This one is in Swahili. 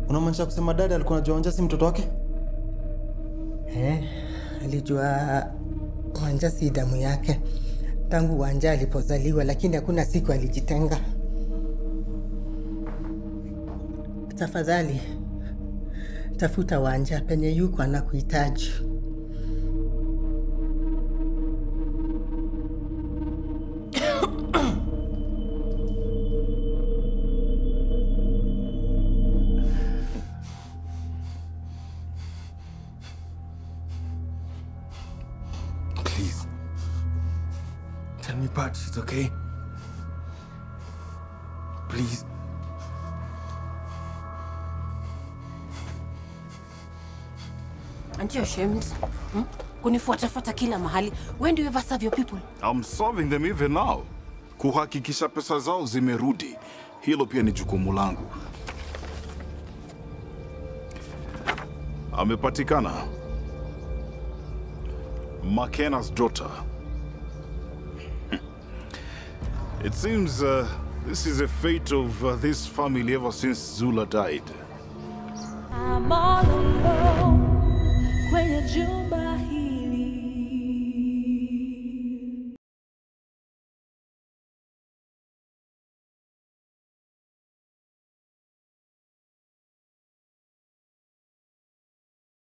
Unamaanisha kusema dada alikuwa anajua Wanja si mtoto wake? Eh, alijua Wanja si damu yake tangu Wanja alipozaliwa, lakini hakuna siku alijitenga. Tafadhali tafuta Wanja penye yuko anakuhitaji. Please. Tell me Pat she's okay. Please. Aren't you ashamed? Hmm? Kunifuatafuata kila mahali. When do you ever serve your people? I'm serving them even now. Kuhakikisha pesa zao zimerudi. Hilo pia ni jukumu langu. Amepatikana. McKenna's daughter. It seems uh, this is the fate of uh, this family ever since Zula died. I'm all alone kwenye jumba